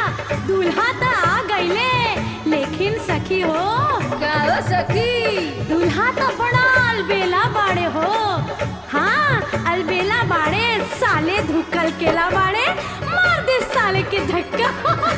दूल्हा त आ गईले लेकिन सखी हो का हो सखी दूल्हा तो बड़ा अलबेला बाड़े हो हाँ अलबेला बाड़े साले धुकल केला बाड़े मार दे साले के धक्का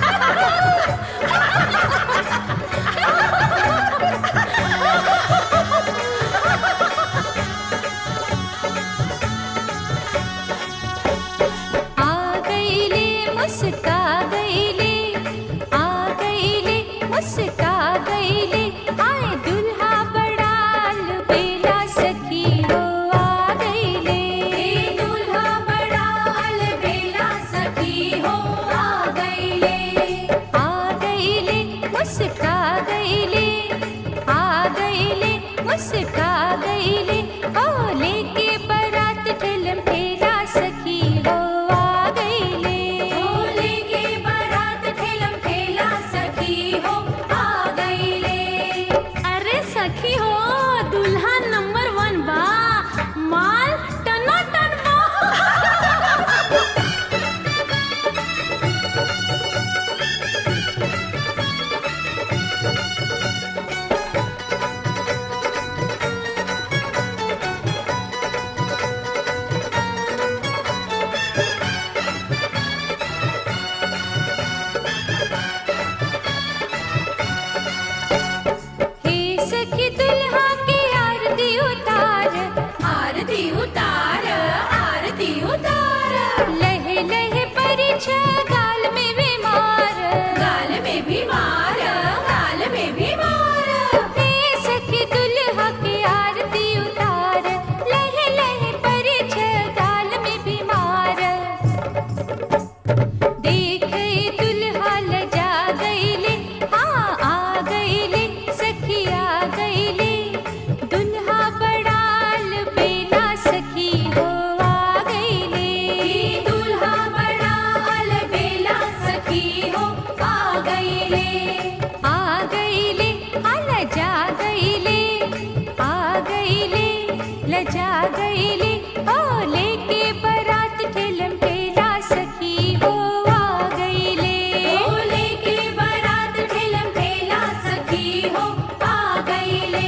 आ गईले मुस्का गईले आ गईले मुस्का गईले आए दुल्हा बड़ाल बेला सखी हो आ गईले दुल्हा बड़ाल बेला सखी हो आ गईले आ गईले मुस्का गईले आ गईले मुस्का गईले ओ लेके बारात ठेलम ठेला सखी हो आ गईले ओ लेके बारात ठेलम ठेला सखी हो आ गईले अरे सखी हो दूल्हा नंबर वन बा माल टना टन बा हे सखी दुल्हा की आरती उतार आरती उतार आरती उतार लहे लहे परिछ गाल में बीमार गाल में बीमार गाल में बीमार हे सखी दुल्हा की आरती उतार लहे लहे परिछ गाल में बीमार देख दुल्हा लजा गईले हाँ आ गईले सखी आ गईले दुल्हा बड़ाल बेला सखी हो आ गईले दुल्हा बड़ाल बेला सखी हो आ गईले आ गईले आ लजा गईले आ गईले लजा गईले ओ लेके बारात ठेलम ठेला सखी हो आ गईले ओ लेके बारात ठेलम ठेला सखी हो आ गईले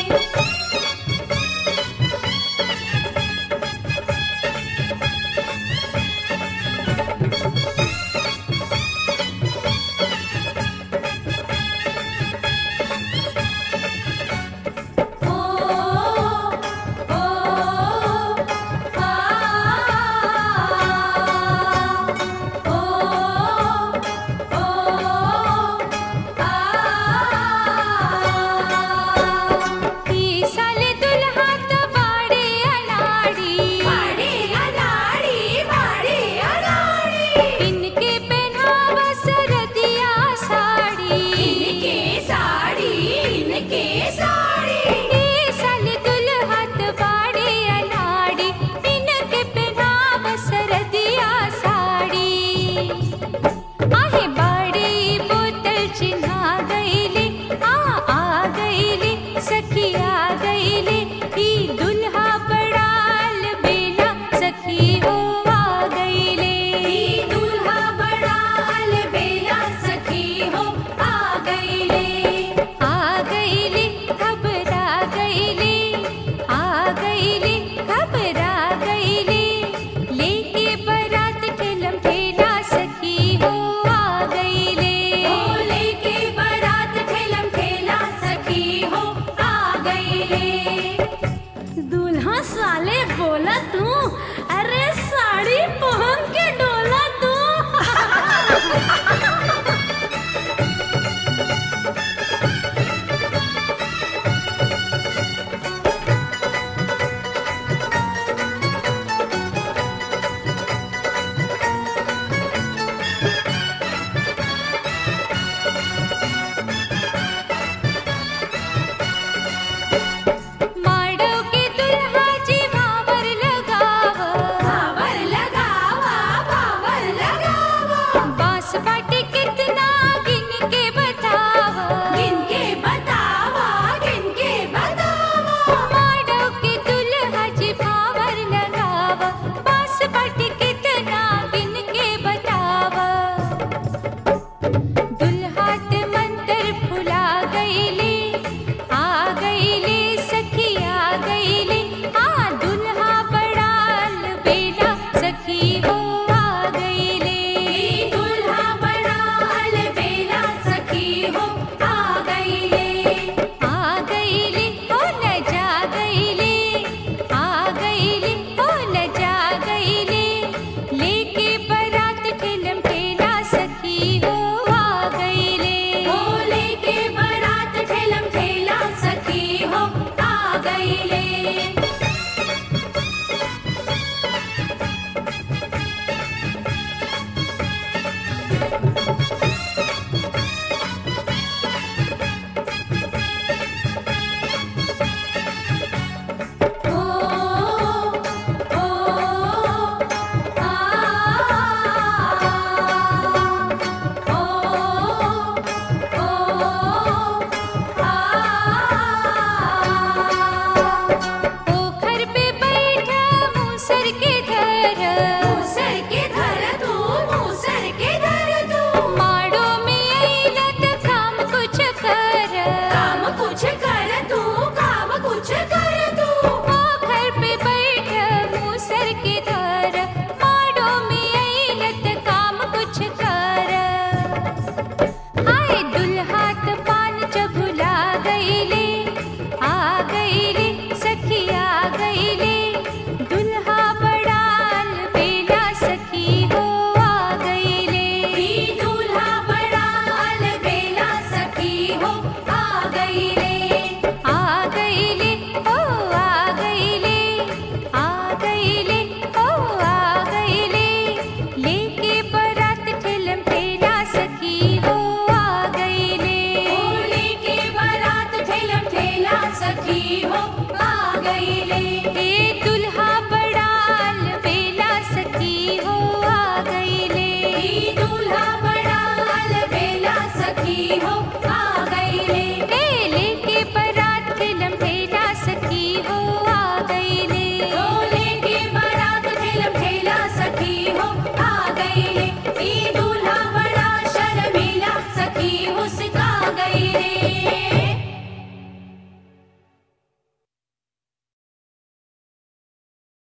ओ ओ आ ओ ओ आ ई साले दुल्हा त बाड़े अनाड़ी बाड़े अनाड़ी बाड़े अनाड़ी इनके पहनावा सरदिया साड़ी इनके साड़ी इनके साड़ी ई साले दुल्हा त बाड़े अनाड़ी इनके पहनावा सरदिया साड़ी आहे बाड़ी बोतल चिन्हा गईले आ आ गईले सखी आ गईले ई दुल्हा बड़ाल बेला सखी हो आ गईले ई दुल्हा बड़ाल बेला सखी हो आ गईले आ गईले घबरा गईले आ गईले घबरा गईले लेके बारात ठेलम ठेला सखी हो आ गईले ओ लेके बारात ठेलम ठेला सखी हो आ गईले दूल्हा साले बोला तू अरे साड़ी पहन के डोला तू माड़ो के दुल्हा जी भावर लगाव भावर लगावा भावर लगावा बांस बाटे कितना